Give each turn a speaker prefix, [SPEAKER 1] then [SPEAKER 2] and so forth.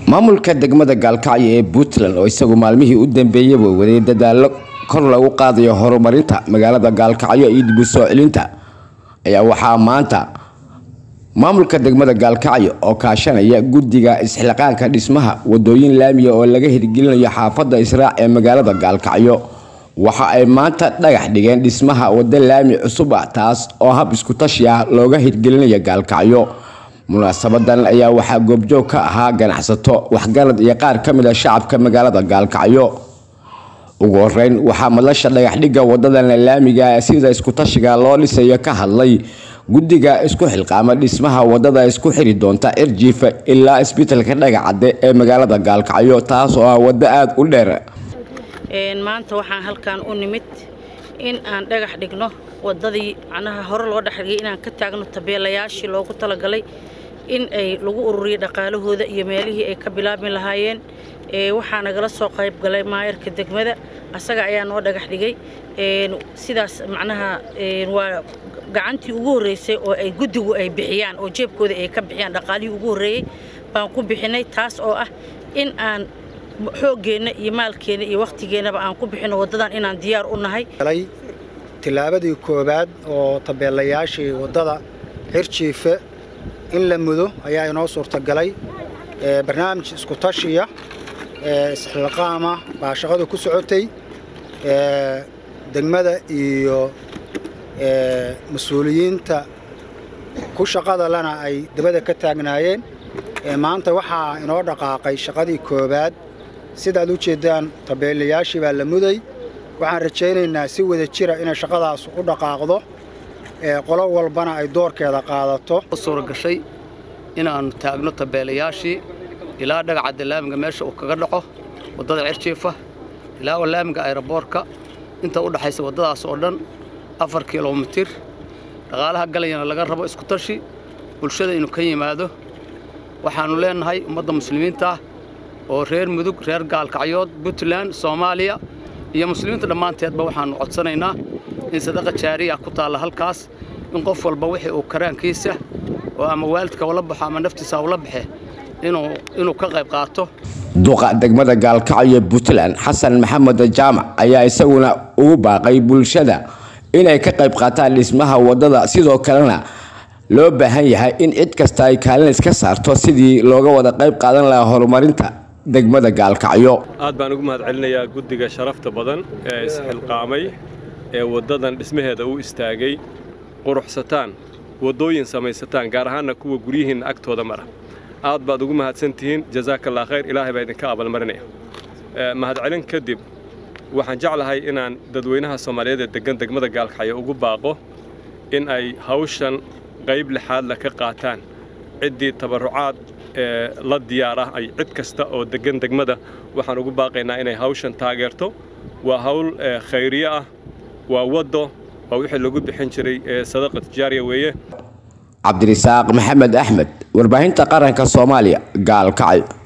[SPEAKER 1] maamulka degmada gaalkacyo ee puntland oo isagu maalmihii u dambeeyaba waday dadaalo kor lagu qaadayo horumarinta magaalada gaalkacyo iyo dib u soo celinta ayaa waxaa maanta maamulka degmada gaalkacyo oo kaashanaya guddiga isxilqaanka dhismaha wadooyin laamiya oo laga hirgelinayo xaafadda israac ee magaalada gaalkacyo waxa ay maanta dhagax dhigeen dhismaha waddo laami cusub ah taas oo hab iskutashi ah looga hirgelinayo gaalkacyo munaasabadan ayaa waxaa goobjoog ka ahaa ganacsato waxgarad iyo qaar ka mid a shacabka magaalada gaalkacyo ugu horeyn waxaa madlasha dhagaxdhigga wadadan laamiga sida iskutashiga loo dhisayo ka hadlay guddiga isku xilqaama dhismaha wadada isku xiri doonta cirjiifa ilaa isbitalka dhagacadde ee magaalada gaalkacyo taas oo ah waddo aada u dheer
[SPEAKER 2] maanta waxaan halkan u nimid in aan dhagax dhigno wadadii macnaha hore loo dhexdhigay inaan ka taagno tabeelayaashii loogu talagalay in ay lagu ururiyo dhaqaalahooda iyo meelihii ay ka bilaabi lahaayeen waxaa nagala soo qayb galay maayarka degmada asaga ayaa noo dhagax dhigay sidaas macnaha waa gacantii ugu horreysay oo ay guddigu ay bixiyaan oo jeebkooda ay ka bixiyaan dhaqaalihii ugu horreeyey baan ku bixinay taas oo ah in aan xooggeenna iyo maalkeenna iyo wakhtigeennaba aan ku bixino waddadan inaan diyaar u nahay
[SPEAKER 3] tillaabadii koowaad oo tabeelayaashii waddada xirjiife in la mudo ayaa inoo suurtagalay barnaamij iskutashiya isxilqaama baa shaqadu ku socotay degmada iyo mas-uuliyiinta ku shaqada lana ay dabada ka taagnaayeen maanta waxaa inoo dhaqaaqay shaqadii koowaad sidaad u jeeddaan tabeelayaashii baa la muday waxaan rajaynaynaa si wada jira inay shaqadaas u dhaqaaqdo qolo walbana ay doorkeeda qaadato
[SPEAKER 4] suuragashay inaannu taagno tabeelayaashii ilaa dhagacadda laamiga meesha uu kaga dhaco waddada cirjiifa ilaa laamiga ayraboorka inta u dhaxaysa waddadaas oo dhan afar kilomitir dhaqaalaha galayana laga rabo iskutashi bulshada inuu ka yimaado waxaannu leennahay ummadda muslimiinta ah oo reer mudug reer gaalkacyood puntland soomaaliya iyo muslimiinta dhammaanteedba waxaannu codsanaynaa in sadaqa jaariya ku taalla halkaas in qof walba wixii uu karaankiisa oo ama waalidka ula baxo ama naftiisa ula baxe inuu ka qayb qaato
[SPEAKER 1] duqa degmada gaalkacyo puntland xasan maxamed jaamac ayaa isaguna ugu baaqay bulshada inay ka qayb qaataan dhismaha waddada sidoo kalena loo baahan yahay in cid kasta ay kaalin iska saarto sidii looga wada qayb qaadan lahaa horumarinta degmada gaalkacyo
[SPEAKER 5] aad baan ugu mahad celinayaa guddiga sharafta badan ee isxilqaamay ee waddadan dhismaheeda u istaagay quruxsataan waddooyin samaysataan gaar ahaanna kuwa guryihiinna agtooda mara aad baad ugu mahadsantihiin jasaakallah khayr ilaahay baa idinka abalmarinaya mahadcelin kadib waxaan jeclahay inaan dadweynaha soomaaliyeed ee deggan degmada gaalkacyo ugu baaqo in ay hawshan qayb lixaadla ka qaataan ciddii tabarrucaad ee la diyaar ah ay cid kasta oo deggan degmada waxaan ugu baaqaynaa inay hawshan taageerto waa hawl khayriye ah waa waddo waa wixii lagu bixin jiray sadaqa tijaariya weeye
[SPEAKER 1] cabdirisaaq maxamed axmed warbaahinta qaranka soomaaliya gaalkacyo